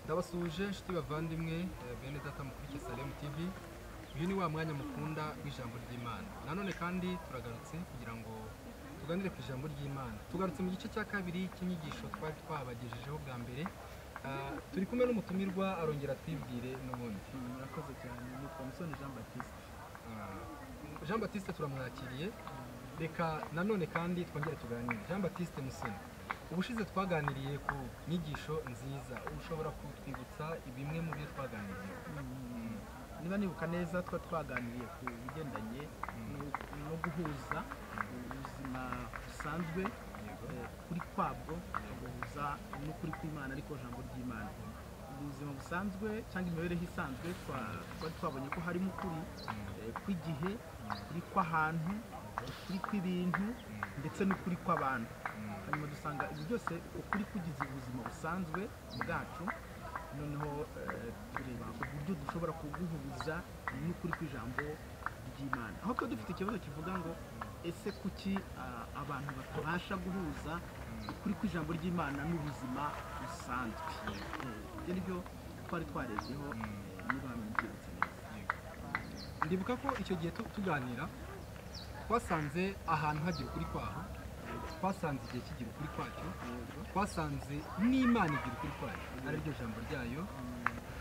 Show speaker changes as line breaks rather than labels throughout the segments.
ndabasuje inshuti bavandimwe eh, bene data mukurikire salemu tv uyu ni wa mwanya mukunda w'ijambo ry'imana nanone kandi turagarutse kugira ngo tuganire ku ijambo ry'imana tugarutse mu gice cya kabiri cy'inyigisho twari twabagejejeho bwa mbere Ah, turi kumwe n'umutumirwa arongera twibwire n'ubundi
murakoze cyane ni pomusoni jean baptiste
Ah, jean batiste turamwakiriye reka nanone kandi twongere tuganire jean batiste musoni ubushize twaganiriye ku nyigisho nziza ushobora kutwibutsa bimwe mu byo twaganiriye
Mm, niba nibuka neza twa twaganiriye ku bigendanye no- no guhuza ubuzima busanzwe eh, kuri kwabwo agahuza n'ukuri kw'imana ariko jambo ry'imana ubuzima busanzwe cyangwa imibereho isanzwe twa- twari twabonye ko harimo ukuri eh, kw'igihe ukuri kw'ahantu ukuri kw'ibintu ndetse n'ukuri kw'abantu hanyuma dusanga ibi byose ukuri kugize ubuzima busanzwe bwacu noneho eh, tureba uburyo dushobora kuguhuza n'ukuri kw'ijambo ry'imana aho tuba dufite ikibazo kivuga ngo ese kuki ah, abantu batabasha guhuza ukuri kw'ijambo ry'imana n'ubuzima busanzwe Eh, ibyo ni byo twari twarebyeho eh, niba mbyibutse neza
ndibuka ko icyo gihe tu- tuganira twasanze ahantu hagira ukuri kwaho twasanze igihe kigira ukuri kwacyo
Yego.
twasanze n'imana igira ukuri kwayo ari ryo jambo ryayo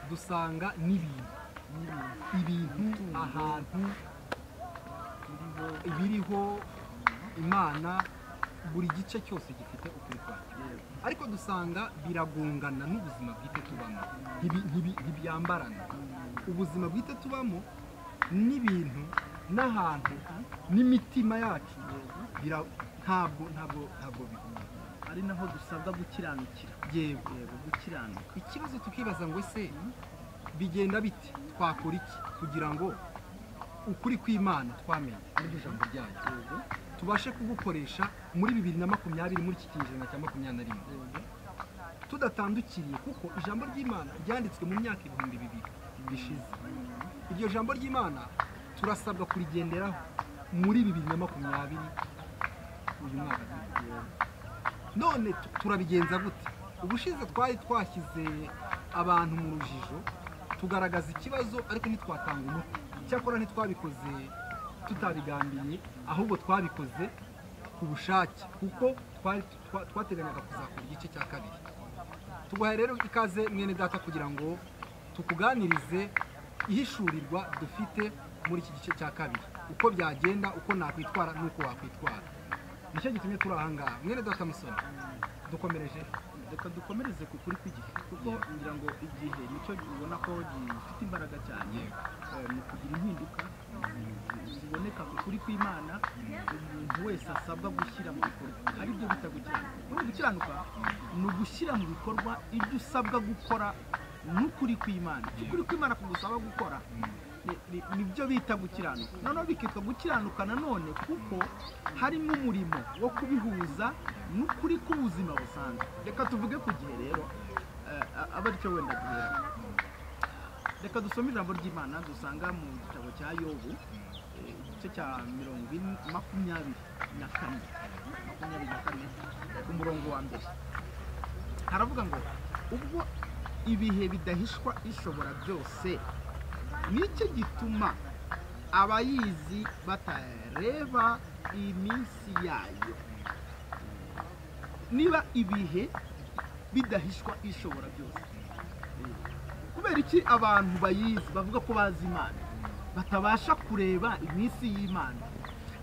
dusanga n'ibintu
n'ibintu
ibintu
Itungo.
ahantu
biriho
ibiriho imana buri gice cyose gifite ukuri kwacyo
yego.
ariko dusanga biragongana n'ubuzima bwite tubamo Ntibi- ntibi- ntibyambarana ubuzima bwite tubamo n'ibintu n'ahantu n'imitima yacu
Yego.
bira- ntabwo ntabwo ntabwo bihura
ari naho dusabwa gukiranukira
yego
yego gukiranuka
ikibazo tukibaza ngo ese bigenda bite twakora iki kugira ngo ukuri kw'imana twamenye n'iryo jambo ryayo
yego
tubashe kugukoresha muri bibiri na makumyabiri muri iki kinyejana cya makumyabiri na rimwe
yego
tudatandukiriye kuko ijambo ry'imana ryanditswe mu myaka ibihumbi bibiri bishize iryo jambo ry'imana turasabwa kurigenderaho muri bibiri na makumyabiri uyu mwaka turimo. none tu- turabigenza gute ubushize twari twashyize abantu mu rujijo tugaragaza ikibazo ariko ntitwatanga umuti icyakora ntitwabikoze tutabigambiye ahubwo twabikoze ku bushake kuko twari twa- twateganyaga kuzakora igice cya kabiri tuguhaye rero ikaze mwene data kugira ngo tukuganirize ihishurirwa dufite muri iki gice cya kabiri uko byagenda uko nakwitwara n'uko wakwitwara nicyo gitumye turi aha ngaha mwene data musoni dukomereje
reka dukomereze ku kuri kw'igihe kuko
Yego.
ngira ngo igihe nicyo ubona ko gifite imbaraga cyane
Yego.
eh, mu kugira impinduka zi- ziboneka ku kuri kw'imana umuntu wese asabwa gushyira mu bikorwa ari byo bita gukiranuka muri gukiranuka ni ugushyira mu bikorwa ibyo usabwa gukora n'ukuri kw'imana Icyo ukuri kw'imana kugusaba gukora ni- ni- nibyo bita gukiranuka noneho bikitwa gukiranuka nanone kuko harimo umurimo wo kubihuza n'ukuri k'ubuzima busanzwe reka tuvuge ku gihe rero eh, a- aba aricyo wenda duhera reka dusome ijambo ry'imana dusanga mu gitabo cya yobu eh, igice cya mirongo ine makumyabiri na kane makumyabiri na kane ku murongo wa mbere haravuga ngo ubwo ibihe bidahishwa ishobora byose nicyo gituma abayizi batareba iminsi yayo niba ibihe bidahishwa ishobora byose kubera iki abantu bayizi bavuga ko bazi imana batabasha kureba iminsi y'imana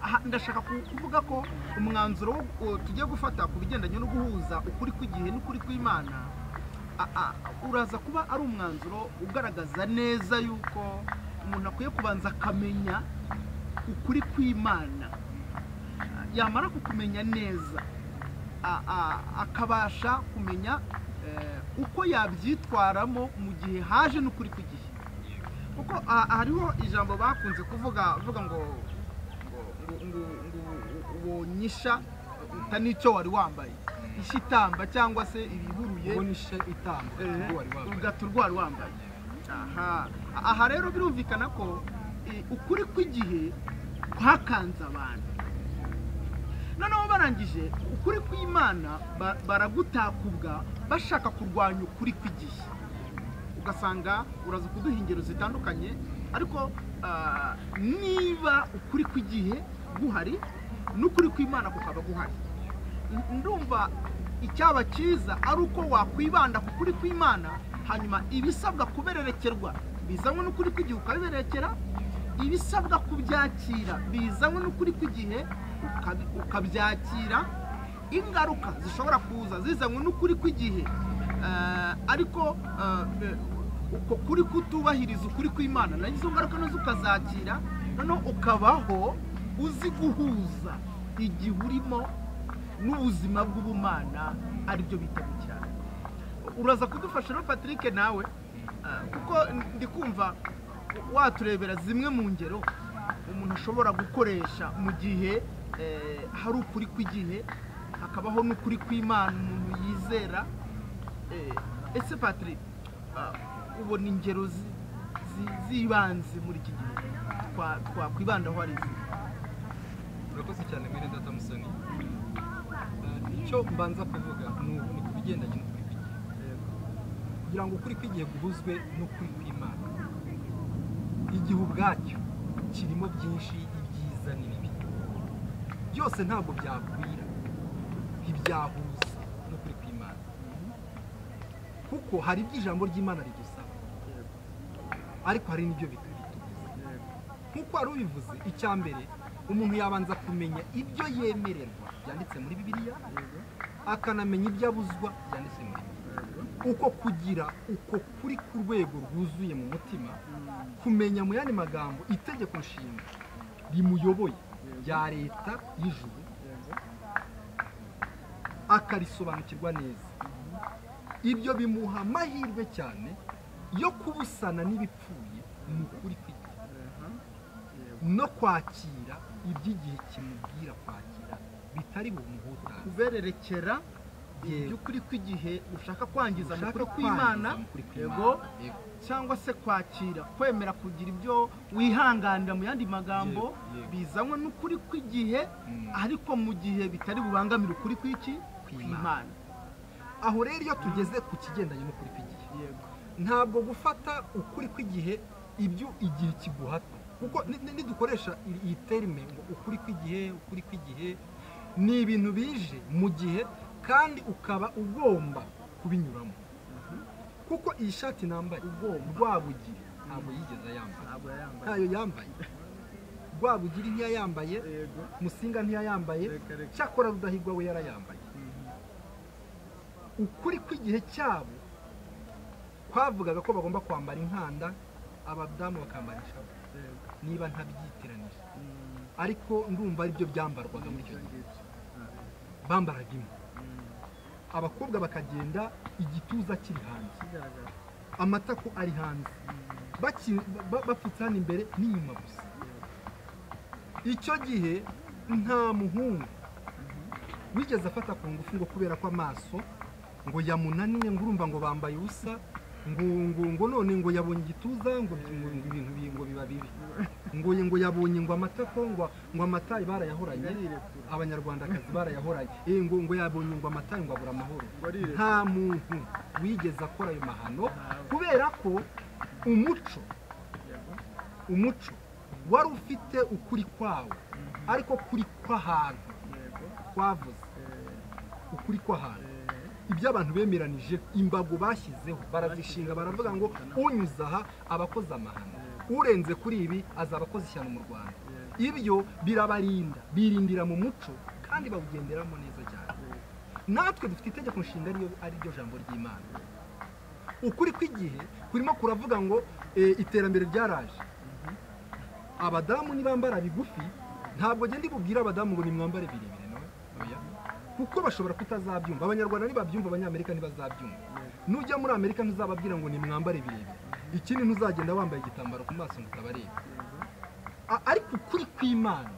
aha ndashaka ku- kuvuga ko umwanzuro wo- wo tugiye gufata ku bigendanye no guhuza ukuri kw'igihe n'ukuri kw'imana a- a- uraza kuba ari umwanzuro ugaragaza neza yuko umuntu akwiye kubanza akamenya ukuri kw'imana yamara kukumenya neza a- a- akabasha kumenya eh, uko yabyitwaramo mu gihe haje n'ukuri kw'igihe kuko ah, hariho ijambo bakunze kuvuga bavuga ngo ngo ngo ngo wonyisha utanicyo wari wambaye ishitamba cyangwa se ibihuruye
ubona ishe itamba ubwo wari wambaye
ugata urwara wambaye aha aha rero birumvikana ko eh, ukuri kw'igihe kwakanze abantu noneho barangije ukuri kw'imana ba- baragutakubwa bashaka kurwanya ukuri kw'igihe ugasanga uraza kuduha ingero zitandukanye ariko ah, niba ukuri kw'igihe guhari n'ukuri kw'imana kukaba guhari N- ndumva icyaba cyiza ari uko wakwibanda ku kuri kw'imana hanyuma ibisabwa kubererekerwa bizanywe n'ukuri kw'igihe ukabiberekera ibisabwa kubyakira bizanywe n'ukuri kw'igihe ukabi- ukabyakira ingaruka zishobora kuza zizanywe n'ukuri kw'igihe Eh, ariko eh, eh, uko kuri kutubahiriza ukuri kw'imana nayo izo ngaruka nazo ukazakira noneho ukabaho uzi guhuza igihe urimo n'ubuzima bw'ubumana aribyo bita gukiranuka uraza kudufasha rero patrick nawe ah, kuko ndi kumva waturebera zimwe mu ngero umuntu ashobora gukoresha mu gihe eh, hari ukuri kw'igihe hakabaho n'ukuri kw'imana umuntu yizera Eh, ese patrick ah, ubona ingero zi- zi- z'ibanze muri iki gihe Twa- twakwibandaho ari izihe
urakoze cyane mwene data musoni Eh, icyo mbanza kuvuga ni uku- ni ku bigendanye n'ukuri kw'igihe Eh, kugira ngo ukuri kw'igihe guhuzwe n'ukuri kw'imana igihe ubwacyo kirimo byinshi ibyiza n'ibibi byose ntabwo byakwira ntibyahuza n'ukuri kw'imana kuko hari ibyo ijambo ry'imana ridusaba ariko hari n'ibyo bitabitubuza nk'uko wari ubivuze icya mbere umuntu yabanza kumenya ibyo yemererwa byanditse muri bibiliya akanamenya ibyo abuzwa byanditse muri bibiliya uko kugira uko kuri ku rwego rwuzuye mu mutima kumenya mu yandi magambo itegeko nshinga rimuyoboye rya leta y'ijuru akarisobanukirwa neza ibyo bimuha amahirwe cyane yo kubusana n'ibipfuye mu kuri kw'igihe no kwakira iby'igihe kimubwira kwakira bitari bumuhutaze
kubererekera
Yego.
iby'ukuri kw'igihe ushaka kwangiza mu
Ushaka
kuri kw'imana
kwangiza mu kuri kw'Imana.
yego
Yego.
cyangwa se kwakira kwemera kugira ibyo wihanganira mu yandi magambo
Yego, yego.
bizanywe n'ukuri kw'igihe
Mm.
ariko mu gihe bitari bubangamire ukuri kw'iki
Kw'Imana.
kw'imana
aho rero iyo tugeze ku kigendanye n'ukuri kw'igihe
yego
ntabwo gufata ukuri kw'igihe ibyo igihe kiguhata kuko ni- ni- nidukoresha iyi- iyi terime ngo ukuri kw'igihe ukuri kw'igihe ni ibintu bije mu gihe kandi ukaba ugomba kubinyuramo kuko iyi shati nambaye
Ugomba.
rwabugiri ntabwo yigeze ayambaye
ntabwo yayambaye
ntayo yambaye rwabugiri ntiyayambaye
yego
musinga ntiyayambaye
Reka, reka.
cyakora rudahigwa we yarayambaye ukuri kw'igihe cyabo kwavugaga ko bagomba kwambara inkanda abadamu bakambara ishavu
yego
niba ntabyitiranije
Mm,
ariko ndumva aribyo byambarwaga muri icyo
ibyo
gihe
ngibyo.
bambaraga imwe
Mm,
abakobwa bakagenda igituza kiri hanze
kigaragara
amatako ari hanze Baki- ba- bapfutse hano imbere n'inyuma gusa icyo gihe nta muhungu wigeze afata ku ngufu ngo kubera ko amaso ngo yamunaniye ngo urumva ngo bambaye ubusa ngo ngo ngo none ngo yabonye igituza ngo bi- ngo ibintu bi- ngo biba bibi ngo ngo yabonye ngo amatako ngo ngo amatayi barayahoranye
Barirekura.
abanyarwandakazi barayahoranye Eh, ngo ngo yabonye ngo amatayi ngo abura amahoro
Barirekura.
nta muntu wigeze akora ayo mahano kubera ko umuco
Yego.
umuco wari ufite ukuri kwawo ariko kuri kw'ahantu
Yego.
twavuze
Eh,
ukuri kw'ahantu
eh.
ibyo abantu bemeranyije imbago bashyizeho barazishinga baravuga ngo unyuze aha aba akoze amahano urenze kuri ibi azaba akoze ishyano mu rwanda ibyo birabarinda birindira mu muco kandi bawugenderamo neza cyane natwe dufite itegeko nshinga ariyo- ari ryo jambo ry'imana ukuri kw'igihe kurimo kuravuga ngo eh, iterambere ryaraje abadamu nibambara bigufi ntabwo genda ibubwira abadamu ngo nimwambare birebire nawe oya kuko bashobora kutazabyumva abanyarwanda ntibabyumva abanyamerika ntibazabyumva nujya muri amerika ntuzababwira ngo nimwambare birebire ikindi ntuzagenda wambaye igitambaro ku maso ngo utabareba A- ariko ukuri kw'imana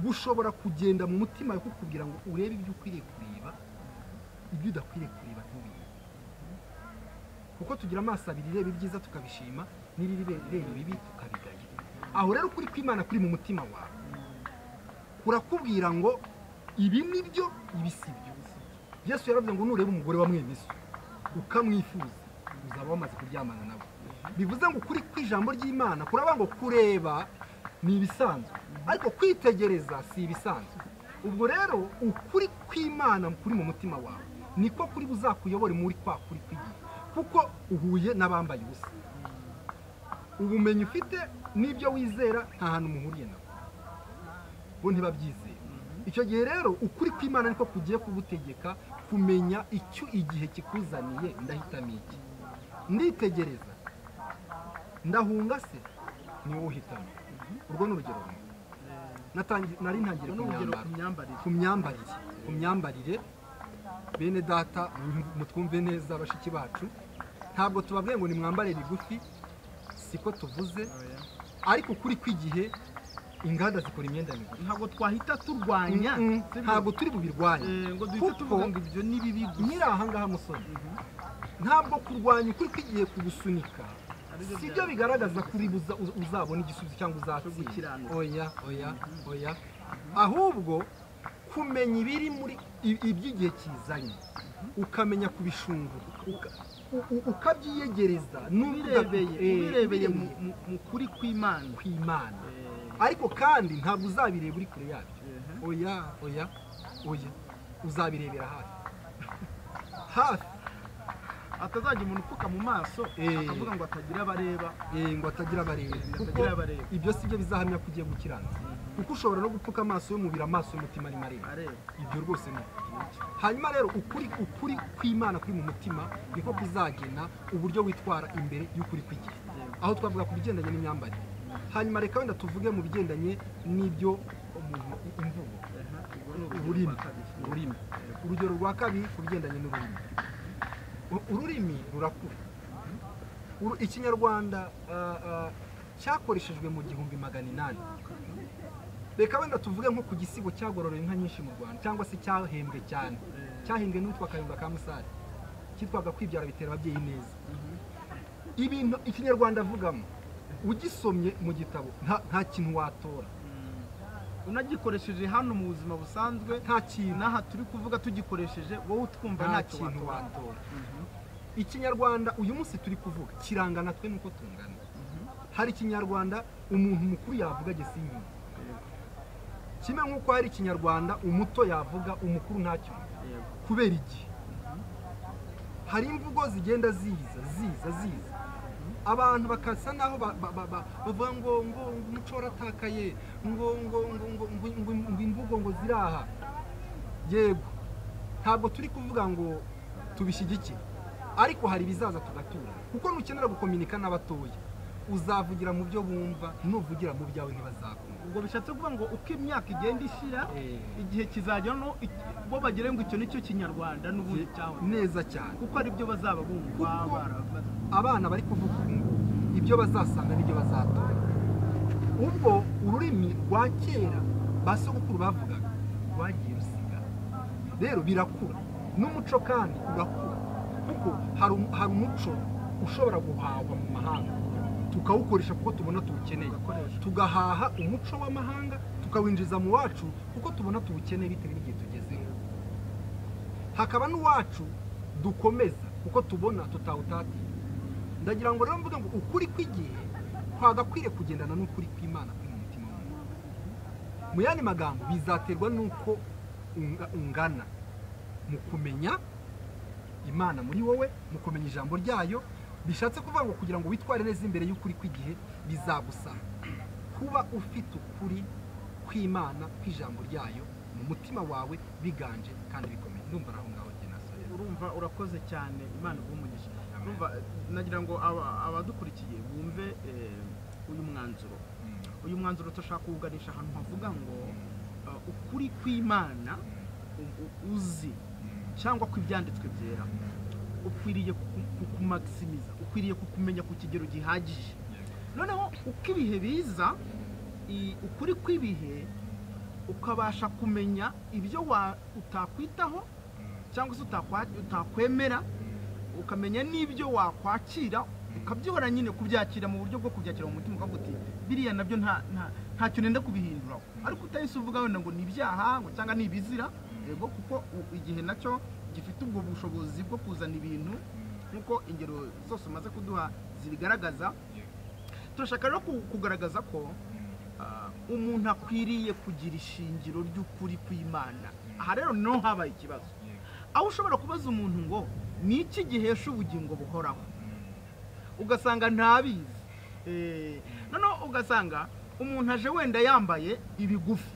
gushobora kugenda mu mutima wawe kukubwira ngo urebe ibyo ukwiriye kureba ibyo udakwiriye kureba ntubirebe kuko tugira amaso abiri ireba ibyiza tukabishima n'irireba ibibi tukabigaya aho rero ukuri kw'imana kuri mu mutima wawe kurakubwira ngo ibi ni byo ibi si byo yesu yaravuze ngo nureba umugore wa mwene so ukamwifuza uzaba wamaze kuryamana nabo bivuze ngo ukuri kw'ijambo ry'imana kuraba ngo kureba ni ibisanzwe ariko kwitegereza si ibisanzwe ubwo rero ukuri kw'imana kuri mu mutima wawe niko kuri buzakuyobore muri kwa kuri kw'igihe kuko uhuye n'abambaye ubusa ubumenyi ufite n'ibyo wizera nta hantu muhuriye nabo bo ntibabyizera icyo gihe rero ukuri kw'imana niko kugiye kugutegeka kumenya icyo igihe kikuzaniye ndahitamo iki nditegereza ndahunga se ni wowe uhitamo urwo ni urugero rumwe Natangi- nari ntangiye
ni urugero ku
kumyambaro
myambarire
ku myambarire ku myambarire bene data mutwumve neza bashiki bacu ntabwo tubabwiye ngo nimwambare bigufi siko tuvuze ariko ukuri kw'igihe inganda zikora imyenda migufi
ntabwo twahita turwanya
Mm,
sibyo?
ntabwo turi bubirwanye
Eh, ngo duhita
Kuko-
tuvuga ngo ibyo ni bibi gusa
nyiri ahangaha musore ntabwo kurwanya ukuri kw'igihe kugusunika
Aribyo
si byo
bya-
bigaragaza kuri buza- uz- uzabona igisubizo cyangwa uzatsinda
gukiranuka.
oya oya oya ahubwo kumenya ibiri muri i- iby'igihe kizanye ukamenya kubishungura uka- u- u- ukabyiyegereza n'uvuga-
ubirebeye
Eh,
ubirebeye mu
ubirebeye
mu- mu kuri kw'imana
ku Imana
Eh,
ariko kandi ntabwo uzabireba uri kure yabyo
eh,
oya oya oya uzabirebera hafi hafi
atazajya umuntu upfuka mu maso
Eh.
akavuga ngo atagira abareba
eh, ngo atagira abareba kuko
Atagira abareba.
ibyo si byo bizahamya ko ugiye gukiranuka kuko ushobora no gupfuka amaso y'umubiri amaso y'umutima arimo areba
areba
ibyo rwose ni hanyuma rero ukuri ukuri kw'imana kuri mu mutima niko kuzagena uburyo witwara imbere y'ukuri kw'igihe aho twavuga ku bigendanye n'imyambarire hanyuma reka wenda tuvuge mu bigendanye n'ibyo umuntu imvugo ururimi ururimi urugero rwa kabiri ku bigendanye n'ururimi U- ururimi rurakura Uru- ikinyarwanda ah, ah, cyakoreshejwe mu gihumbi magana inani reka wenda tuvuge nko ku gisigo cyagororewe inka nyinshi mu rwanda cyangwa se cyahembwe cyane cyahimbwe n'uwitwa kayumba ka musare cyitwaga kwibyara bitera ababyeyi neza ibintu ikinyarwanda avugamo ugisomye mu gitabo nta- nta kintu watora
unagikoresheje hano mu buzima busanzwe
nta kintu
n'aha turi kuvuga tugikoresheje wowe utwumva
nta
nta
kintu
kintu watora
watora ikinyarwanda uyu munsi turi kuvuga kiranga natwe nuko tungana hari ikinyarwanda umuntu mukuru yavuga gesinyuma kimwe nk'uko hari ikinyarwanda umuto yavuga umukuru ntacyo kubera igihe hari imvugo zigenda ziza ziza ziza abantu bakasa naho ba- ba- ba- ba- bavuga ngo ngo ngo umuco waratakaye ngo ngo ngo ngo ngo ngo ngo imvugo ngo ziraha yego ntabwo turi kuvuga ngo tubishyigikire ariko hari ibizaza tugatura kuko nukenera gukominika n'abatoya uzavugira mu byo bumva nuvugira mu byawe ntibazakumva
ubwo bishatse kuvuga ngo uko imyaka igenda ishira
Eh,
igihe kizajya no bo bagere ngo icyo nicyo kinyarwanda n'ubundi cyahoze
neza cyane
kuko aribyo bazaba bumva
Kuko-
barabaza
abana bari kuvuga ubu ngubu ibyo bazasanga n'ibyo bazatora ubwo ururimi rwa kera ba sogokuru bavugaga rwagiye rusigara rero birakura n'umuco kandi urakura kuko hari um- hari umuco ushobora guhahwa mu mahanga tukawukoresha kuko tubona tuwukeneye
ugakoreshwa
tugahaha umuco w'amahanga tukawinjiza mu wacu kuko tubona tuwukeneye bitewe n'igihe tugezeho hakaba n'uwacu dukomeza kuko tubona tutawutatira ndagira ngo rero mvuge ngo ukuri kw'igihe twagakwiriye kugendana n'ukuri kw'imana kuri mu mutima w'umuntu mu yandi magambo bizaterwa n'uko unga- ungana mu kumenya imana muri wowe mu kumenya ijambo ryayo bishatse kuvuga ngo kugira ngo witware neza imbere y'ukuri kw'igihe bizagusaba kuba ufite ukuri kw'imana kw'ijambo ryayo mu mutima wawe biganje kandi bikomeye ndumva ari aho ngaho njye nasore
urumva urakoze cyane imana iguha umugisha urumva nagira ngo aba- abadukurikiye bumve eh, uyu mwanzuro
Mm.
uyu mwanzuro turashaka kuwuganisha ahantu havuga ngo eh, ukuri kw'imana u- u- uzi cyangwa ko ibyanditswe byera ukwiriye kuku- kukumakisimiza ukwiriye kukumenya ku kigero gihagije noneho uko ibihe biza i- ukuri kw'ibihe ukabasha kumenya ibyo wa- utakwitaho cyangwa se utakwa- utakwemera ukamenya n'ibyo wakwakira ukabyihora nyine kubyakira mu buryo bwo kubyakira mu mutima ukavuga uti biriya nabyo nta nta- ntacyo nenda kubihinduraho ariko utahise uvuga wenda ngo ni ibyaha ngo cyangwa ni ibizira yego kuko u- igihe nacyo gifite ubwo bushobozi bwo kuzana ibintu nk'uko ingero zose umaze kuduha zibigaragaza turashaka rero ku- kugaragaza ko ah, umuntu akwiriye kugira ishingiro ry'ukuri kw'imana aha rero niho habaye ikibazo aho ushobora kubaza umuntu ngo ni iki gihesha ubugingo buhoraho ugasanga ntabizi Eh, noneho ugasanga umuntu aje wenda yambaye ibigufi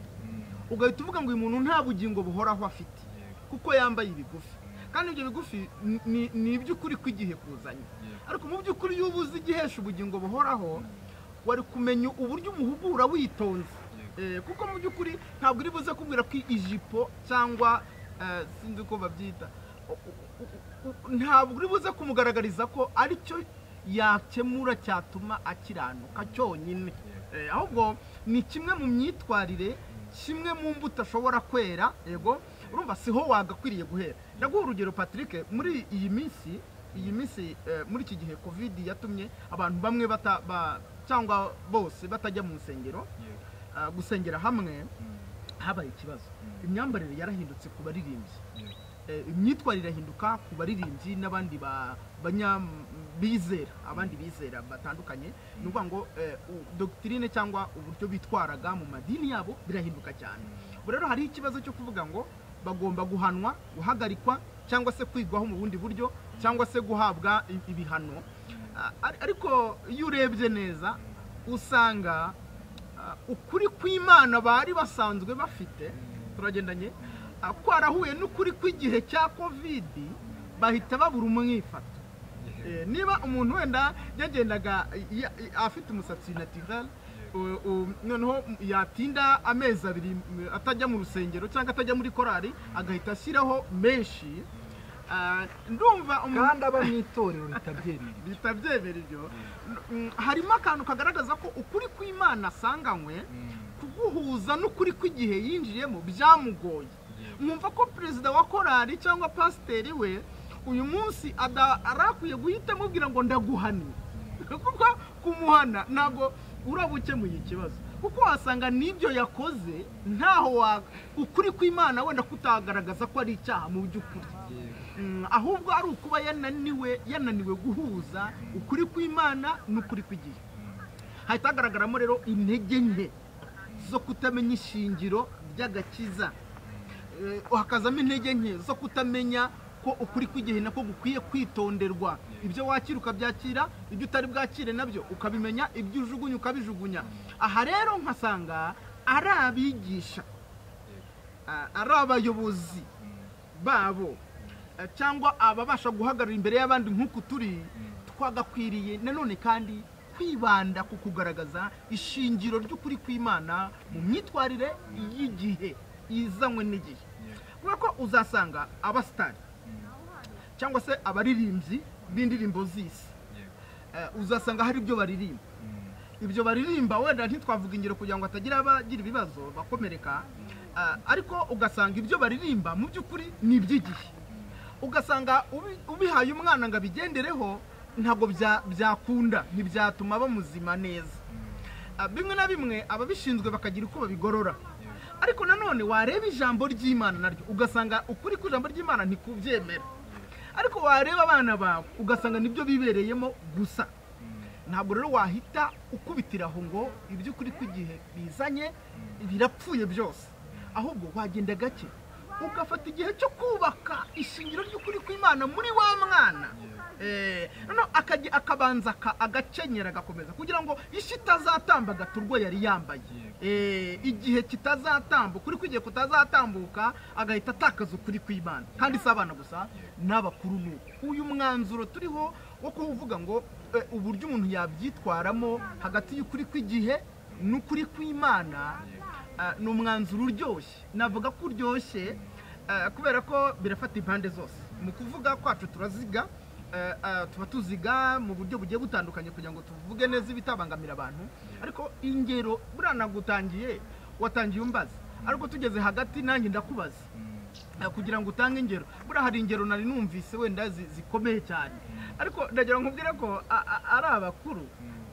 ugahita uvuga ngo uyu muntu nta bugingo buhoraho afite kuko yambaye ibigufi kandi ibyo bigufi ni- ni- ni iby'ukuri kw'igihe kuzanye ariko mu by'ukuri iyo uba uzi igihesha ubugingo buhoraho wari kumenya uburyo umuhugura witonze Eh, kuko mu by'ukuri ntabwo uri buze kubwira ko ijipo cyangwa eh, sinzi uko babyita U- u- u- u- ntabwo uri buze kumugaragariza ko aricyo yakemura cyatuma akiranuka cyonyine Eh, ahubwo ni kimwe mu myitwarire kimwe mu mbuto ashobora kwera yego urumva siho wagakwiriye guhera ndaguha urugero patrick muri iyi minsi iyi minsi eh, muri iki gihe covid yatumye abantu bamwe bata, ba, cyangwa bose batajya mu nsengero ah, gusengera hamwe habaye ikibazo imyambarire yarahindutse ku baririmbyi Eh, imyitwarire irahinduka ku baririmbyi n'abandi ba- banya- bizera abandi bizera batandukanye ni ukuvuga ngo eh, u- dogitirine cyangwa uburyo bitwaraga mu madini yabo birahinduka cyane ubu rero hariho ikibazo cyo kuvuga ngo bagomba guhanwa guhagarikwa cyangwa se kwigwaho mu bundi buryo cyangwa se guhabwa i- ibihano Ah, ar- ariko iyo urebye neza usanga ah, ukuri kw'imana bari basanzwe bafite turagendanye ah, kwarahuye n'ukuri kw'igihe cya kovidi bahita babura umwifato Eh, niba umuntu wenda yagendaga ya- afite umusatsi naturel u- u- noneho yatinda amezi abiri mm, atajya mu rusengero cyangwa atajya muri korari agahita ashyiraho menshi Ah, ndumva umuntu
kandi aba mu itorero ritabyereye
bihita byemera ibyo Mm, harimo akantu kagaragaza ko ukuri kw'imana asanganywe kuguhuza n'ukuri kw'igihe yinjiyemo byamugoye mwumva ko perezida wa korari cyangwa pasiteri we uyu munsi ada- arakwiye guhita amubwira ngo ndaguhanira kuko kumuhana ntabwo uraba ukemuye ikibazo kuko wasanga n'ibyo yakoze ntaho wa ukuri kw'imana wenda kutagaragaza ko ari icyaha mu by'ukuri Mm, ahubwo ari ukuba yananiwe yananiwe guhuza ukuri kw'imana n'ukuri kw'igihe hahita hagaragaramo rero intege nke zo kutamenya ishingiro ry'agakiza Eh, hakazamo intege nke zo kutamenya ko ukuri kw'igihe nako gukwiye kwitonderwa ibyo wakira ukabyakira ibyo utari bwakire nabyo ukabimenya ibyo ujugunya ukabijugunya aha rero nkasanga ari abigisha ah, ari abayobozi babo eh, cyangwa ababasha guhagarara imbere y'abandi nk'uku turi twagakwiriye nanone kandi kwibanda ku kugaragaza ishingiro ry'ukuri kw'imana mu myitwarire y'igihe izanywe n'igihe kubera ko uzasanga abasitari cyangwa se abaririmbyi b'indirimbo z'isi Eh, uzasanga hari ibyo baririmba ibyo baririmba wenda ntitwavuga ingero kugira ngo hatagira abagira ibibazo bakomereka ah, ariko ugasanga ibyo baririmba mu by'ukuri ni iby'igihe ugasanga ubi- ubihaye umwana ngo abigendereho ntabwo bya- byakunda ntibyatuma bamuzima neza Ah, bimwe na bimwe ababishinzwe bakagira uko babigorora ariko nanone wareba ijambo ry'imana naryo ugasanga ukuri kw'ijambo ry'imana ntikubyemera ariko wareba abana bawe ugasanga nibyo bibereyemo gusa ntabwo rero wahita ukubitira aho ngo iby'ukuri kw'igihe bizanye birapfuye byose ahubwo wagenda gake ugafata igihe cyo kubaka ishingiro ry'ukuri kw'imana muri wa mwana Eh, noneho akajya- akabanza aka- agakenyera agakomeza kugira ngo ishi itazatamba agaturwa yari yambaye Eh, igihe kitazatambuka ukuri kw'igihe kutazatambuka agahita atakaza ukuri kw'imana kandi si abana gusa n'abakuru ni uko uyu mwanzuro turiho wo kuvuga ngo eh, uburyo umuntu yabyitwaramo hagati y'ukuri kw'igihe n'ukuri kw'imana eh, ni umwanzuro uryoshye navuga ko uryoshye eh, kubera ko birafata impande zose mu kuvuga kwacu turaziga eh, eh, tuba tuziga mu buryo bugiye butandukanye kugira ngo tuvuge neza ibitabangamira abantu ariko ingero buriya nagutangiye watangiye umbaza ariko tugeze hagati nanjye ndakubaza Eh, kugira ngo utange ingero buriya hari ingero nari numvise wenda zi- zikomeye cyane ariko ndagira ngo nkubwire ko a- a- ari abakuru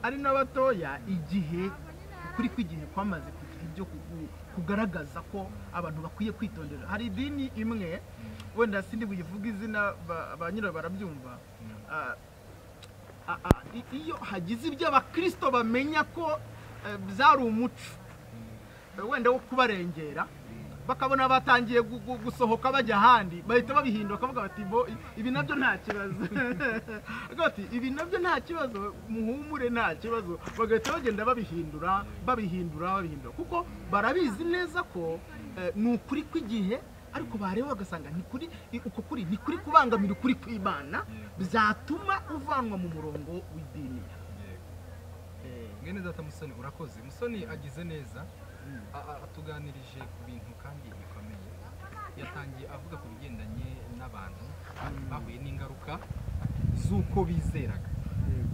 ari n'abatoya igihe kuri kw'igihe kwamaze kugira ibyo ku- ku- kugaragaza ko abantu bakwiye kwitondera hari idini imwe wenda sindi buyivuga izina ba- ba nyirayo barabyumva Ah, ah, ah, i- iyo hagize ibyo abakirisito bamenya ko eh, byari umuco eh, wenda wo kubarengera bakabona batangiye gu- gu- gusohoka bajya ahandi bahita babihindura bakavuga bati bo i- ibi nabyo nta kibazo Bakavuga bati ibi nabyo nta kibazo muhumure nta kibazo bagahita bagenda babihindura babihindura babihindura kuko barabizi neza ko eh, ni ukuri kw'igihe ariko bareba bagasanga ni kuri i- uko kuri ni kuri kubangamira ukuri kw'imana bizatuma uvanwa mu murongo w'idini Eh,
mwene data musoni urakoze musoni agize neza a- a- atuganirije ku bintu kandi bikomeye yatangiye avuga ku bigendanye n'abantu bahuye n'ingaruka z'uko bizeraga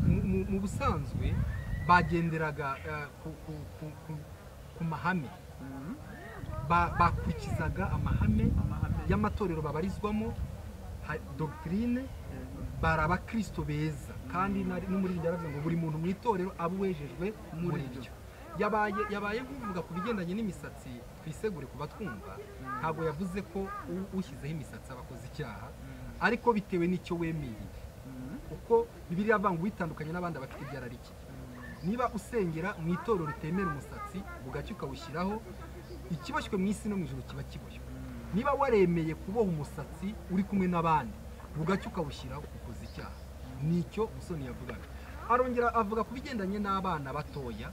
Mu- mu- mu busanzwe bagenderaga eh, ku- ku- ku- ku- ku mahame
mm,
Ba- bakurikizaga amahame
amahame
y'amatorero babarizwamo ha- dogitine bari abakristo beza kandi nari- n'umurinzi yaravuze ngo buri muntu mu itorero aba uwejejwe muri ryo yabaye yabaye kuvuga ku bigendanye n'imisatsi twisegure ku batwumva ntabwo yavuze ko u- ushyizeho imisatsi aba akoze icyaha ariko bitewe n'icyo wemeye uko bibiri avanga witandukanye n'abandi abafite ibyararike niba usengera mu itorero ritemera umusatsi bugacya ukawushyiraho ikiboshywe mu isi no mu ijoro kiba kiboshywe niba waremeye kuboha umusatsi uri kumwe n'abandi bugacya ukawushyiraho ukoze icyaha nicyo musoni yavugaga arongera avuga ku bigendanye n'abana batoya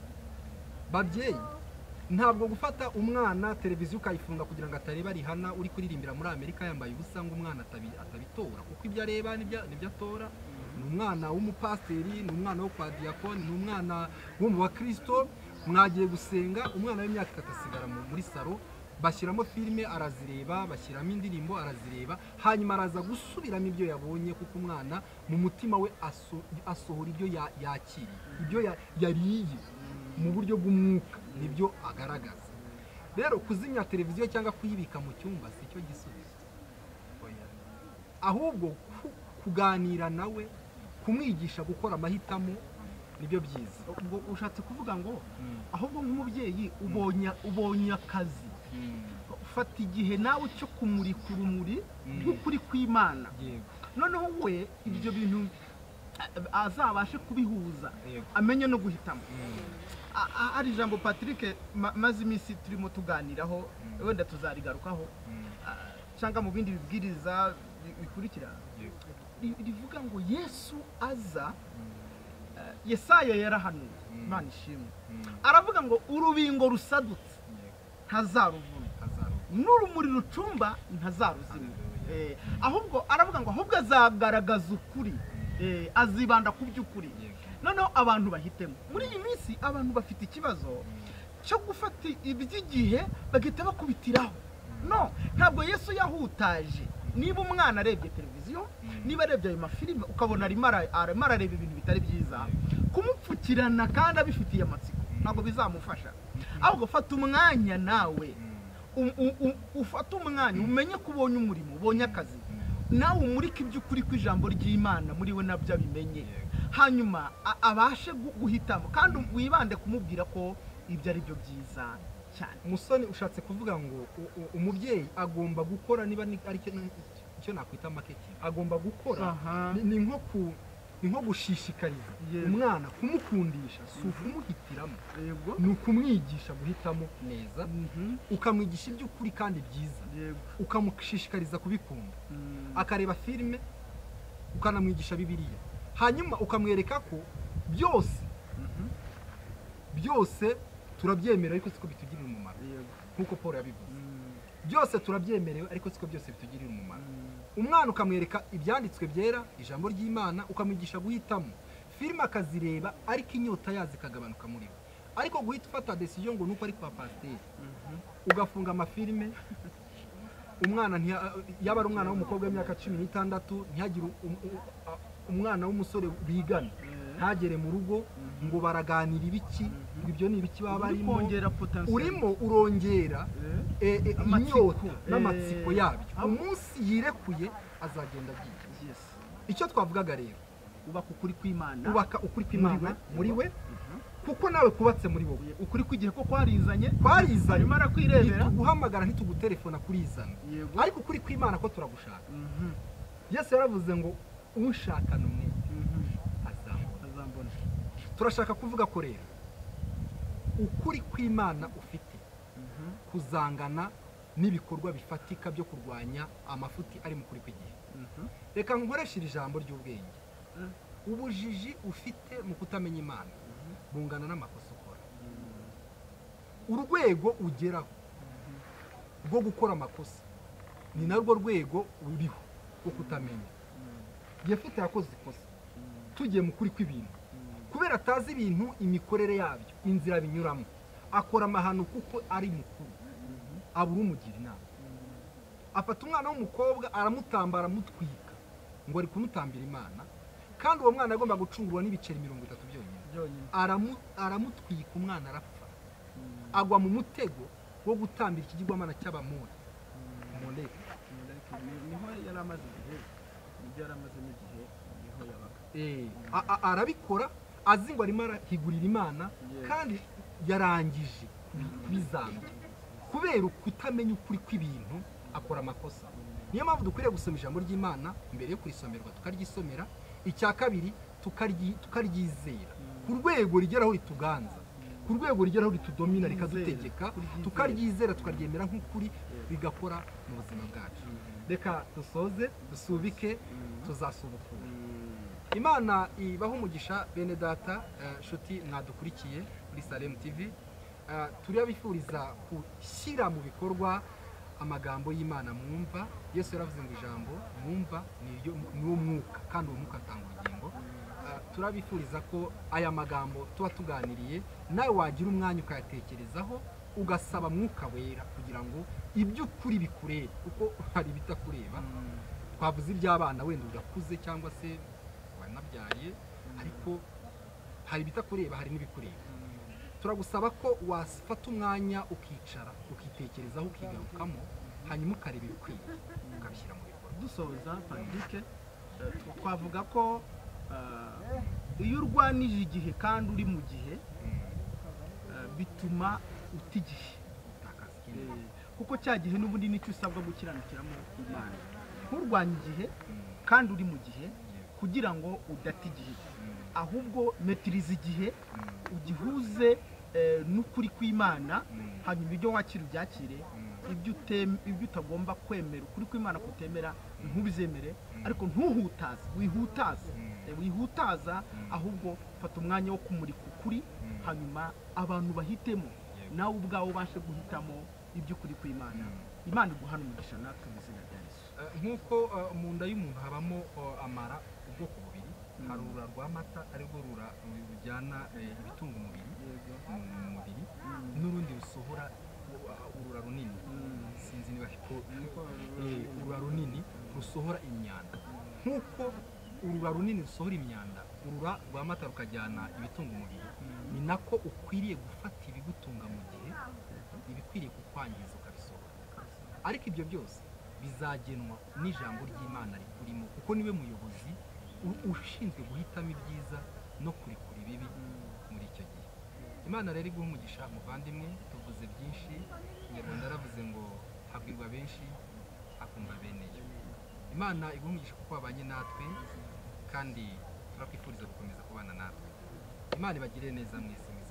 babyeyi ntabwo gufata umwana televiziyo ukayifunga kugira ngo atareba rihana uri kuririmbira muri amerika yambaye ubusa ngo umwana atabi- atabitora kuko ibyo areba n'ibyo n'ibyo atora ni umwana w'umupasiteri ni umwana wo kwa diyakoni ni umwana wo mu bakristo mwagiye gusenga umwana w'imyaka itatu asigara mu- muri saro bashyiramo filime arazireba bashyiramo indirimbo arazireba hanyuma araza gusubiramo ibyo yabonye kuko umwana mu mutima we aso- asohora ibyo ya- yakiriye ibyo ya- yariye mu buryo bw'umwuka nibyo agaragaza rero kuzimya televiziyo cyangwa kuyibika mu cyumba si cyo gisubizo ahubwo ku- kuganira nawe kumwigisha gukora amahitamo nibyo byiza
ubwo ushatse kuvuga ngo ahubwo nk'umubyeyi ubonye ubonye akazi ufata igihe nawe cyo kumurika urumuri
Mm.
nk'ukuri kw'imana
yego
noneho we ibyo bintu a- azabashe kubihuza
yego
amenye no guhitamo A- a- hari ijambo patrick ma- maze iminsi turimo tuganiraho
Mm.
wenda tuzarigarukaho a- cyangwa mu bindi bibwiriza bi- bikurikira
yego
ri- rivuga ngo yesu aza eh, yesaya yarahanuye
Mm.
imana ishimwe aravuga ngo urubingo rusadutse ntazaruvuna
hazaruka
n'urumuri rucumba ntazaruzimya Eh, ahubwo aravuga ngo ahubwo azagaragaza ukuri Eh, azibanda ku by'ukuri
yego
noneho abantu bahitemo muri iyi minsi abantu bafite ikibazo cyo gufata iby'igihe bagahita bakubitiraho no ntabwo yesu yahutaje niba umwana arebye televiziyo niba arebye ayo mafilime ukabona arimo ara- arimo arareba ibintu bitari byiza kumupfukirana kandi abifitiye amatsiko ntabwo bizamufasha ahubwo fata umwanya nawe u- u- u- ufate umwanya umenye ko ubonye umurimo ubonye akazi nawe umurike iby'ukuri kw'ijambo ry'imana muri we nabyo abimenye hanyuma a- abashe gu- guhitamo kandi wibande kumubwira ko ibyo ari byo byiza cyane
musoni ushatse kuvuga ngo u- u- umubyeyi agomba gukora niba ni- ari cyo icyo nakwita marketing agomba gukora Ni- ni nko ku ni nko gushishikariza
Yes.
umwana kumukundisha si ukumuhitiramo
yego
ni ukumwigisha guhitamo neza
Mhm,
ukamwigisha iby'ukuri kandi byiza
yego
ukamushishikariza kubikunda
Mm.
akareba filime ukanamwigisha bibiliya hanyuma ukamwereka ko byose
Mhm,
byose turabyemera ariko siko bitugirira umumaro
yego
nk'uko paul yabivuze
Mm,
byose turabyemerewe ariko siko byose bitugirira umumaro
mm,
umwana ukamwereka ibyanditswe byera ijambo ry'imana ukamwigisha guhitamo filime akazireba ariko inyota yazo ikagabanuka muri we ariko guhita ufata desiyo ngo nuko ari kwa pasiteri
mhm.
ugafunga amafilime umwana ntiya- yaba ari umwana w'umukobwa w'imyaka cumi n'itandatu ntihagire um- um- a- umwana w'umusore bigana
Eh,
ntagere mu rugo ngo baraganira ibiki ngo ibyo ni ibiki baba
uri
barimo
kongera potentiel
urimo urongera
Eh,
eh, eh,
Amatsiko.
inyota n'amatsiko
Eh,
yabyo
abo-
umunsi yirekuye azagenda byiza
yes
icyo twavugaga rero
ubaka ukuri kw'imana
ubaka ukuri kw'imana muri we kuko nawe kubatse muri wowe
ukuri kw'igihe ko kwarizanye
twarizanye
arimo arakwirebera
ntituguhamagara ntituguterefona kurizana
yego
ariko ukuri kw'imana ko turagushaka
Mhm,
yesu yaravuze ngo unshakana umwete
mhm.
azamubona
azambona
turashaka kuvuga ko rero ukuri kw'imana ufite
Mhm,
kuzangana n'ibikorwa bifatika byo kurwanya amafuti ari mu kuri kw'igihe
mhm.
reka nkoreshe iri jambo ry'ubwenge
Mm.
ubujiji ufite mu kutamenya imana bungana n'amakosa ukora urwego ugeraho rwo gukora amakosa ni narwo rwego ruriho rwo kutamenya yefute yakoze ikosa tugiye mu kuri kw'ibintu kubera atazi ibintu imikorere yabyo inzira binyuramo akora amahano kuko ari mukuru abura umugira inama afata umwana w'umukobwa aramutambara aramutwika ngo ari kumutambira imana kandi uwo mwana agomba gucungurwa n'ibiceri mirongo itatu byonyine
byonyine
Aramu- aramutwika umwana arapfa
Mhm,
agwa mu mutego wo gutambira ikigirwamana cy'abamori
mhm.
moleki
Moleki, ni- niho yari amaze igihe nibyo yari amazemo igihe niho yabaga
Eh, a- a- arabikora azi ngo arimo arahigurira imana
Yes.
kandi yarangije bizambye kubera ukutamenya ukuri kw'ibintu akora amakosa niyo mpamvu dukwiriye gusoma ijambo ry'imana mbere yo kurisomerwa tukaryisomera icya kabiri tukaryi- tukaryizera ku rwego rigeraho rituganza ku rwego rigeraho ritudomina rikadutegeka
Kuryizera.
tukaryizera tukaryemera nk'ukuri bigakora mu buzima bwacu reka dusoze dusubike tuzasubukura imana ibaho umugisha bene data eh, nshuti mwadukurikiye muri salemu tv Eh, turabifuriza gushyira mu bikorwa amagambo y'imana mwumva yesu yaravuze ngo ijambo mwumva ni iryo- ni wo mwuka kandi uwo mwuka atanga ubugingo Eh, turabifuriza ko aya magambo tuba tuganiriye nawe wagira umwanya ukayatekerezaho ugasaba mwuka wera kugira ngo iby'ukuri bikurebe kuko hari ibitakureba twavuze iby'abana wenda udakuze cyangwa se wanabyaye ariko hari ibitakureba hari n'ibikureba turagusaba ko wafata umwanya ukicara ukitekerezaho ukigarukamo hanyuma ukareba ibikwiye ukabishyira mu bikorwa
dusoza padike twavuga ko eh, iyo urwanije igihe kandi uri mu gihe eh, bituma uta igihe
utakaza ikindi
Eh, kuko cya gihe n'ubundi nicyo usabwa gukiranukiramo imana nturwanye igihe
Mm,
kandi uri mu gihe
yego.
kugira ngo udata igihe
Mm,
ahubwo metiriza igihe
mm,
ugihuze eh, n'ukuri kw'imana
mm,
hanyuma ibyo wakira ubyakire
mm.
ibyo utem- ibyo utagomba kwemera ukuri kw'imana kutemera ntubizemere
Mm.
ariko ntuhutaze wihutaze
Mm.
Eh, wihutaza ahubwo fata umwanya wo kumurika ukuri
Mm.
hanyuma abantu bahitemo
Yego.
nawe ubwawe ubashe guhitamo iby'ukuri kw'imana
Mm.
imana iguhana umugisha natwe mu izina rya yesu
Eh, nk'uko eh, mu nda y'umuntu habamo eh, amara ubwoko bubiri hari urura rw'amata arirwo rura rujyana eh, ibitunga umubiri mu mubiri
Mm.
n'urundi rusohora uh, urura runini
Mm.
sinzi niba ariko eh, urura runini rusohora imyanda nk'uko urura runini rusohora imyanda urura rw'amata rukajyana ibitunga umubiri ni nako ukwiriye gufata ibigutunga mu gihe ibikwiriye kukwangiza ukabisohora ariko ibyo byose bizagenwa n'ijambo ry'imana rikurimo kuko niwe muyobozi u- ushinzwe guhitamo ibyiza no kurekura ibibi muri icyo gihe imana rero iguha umugisha muvandimwe tuvuze byinshi nyarwanda yaravuze ngo habwirwa benshi hakumva bene yo imana iguha umugisha kuko wabanye natwe kandi turakwifuriza gukomeza kubana natwe imana ibagirire neza mwese mwiza